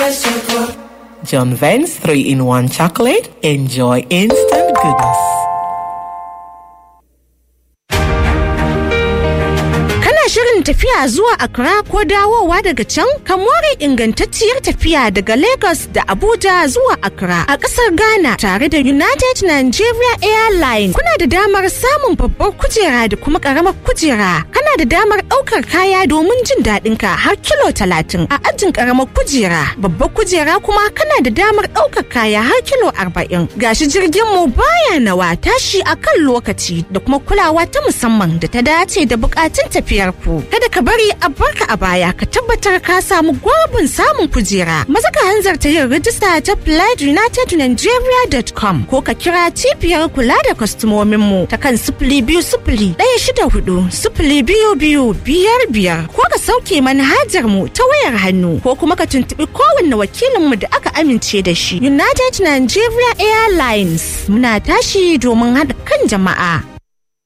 John Vance 3 in 1 chocolate. Enjoy instant goodness. shirin tafiya zuwa Accra ko dawowa daga can ka more ingantacciyar tafiya daga Lagos da Abuja zuwa Accra a ƙasar Ghana tare da United Nigeria Airlines. Kuna da damar samun babbar kujera da kuma ƙaramar kujera. Kana da damar ɗaukar kaya domin jin daɗin ka har kilo talatin a ajin ƙaramar kujera. Babbar kujera kuma kana da damar ɗaukar kaya har kilo arba'in. Gashi jirgin mu baya nawa tashi a kan lokaci da kuma kulawa ta musamman da ta dace da buƙatun tafiyar ku. Kada ka bari a barka a baya ka tabbatar ka samu gwabin samun kujera. Maza ka hanzarta yin rijista ta flightunitednigeria.com ko ka kira cibiyar kula da kwastomomin mu ta kan sifili biyu sifili ɗaya shida hudu sifili biyu biyu biyar biyar ko ka sauke manhajar mu ta wayar hannu ko kuma ka tuntuɓi kowanne wakilin mu da aka amince da shi. United Nigeria Airlines muna tashi domin haɗa kan jama'a.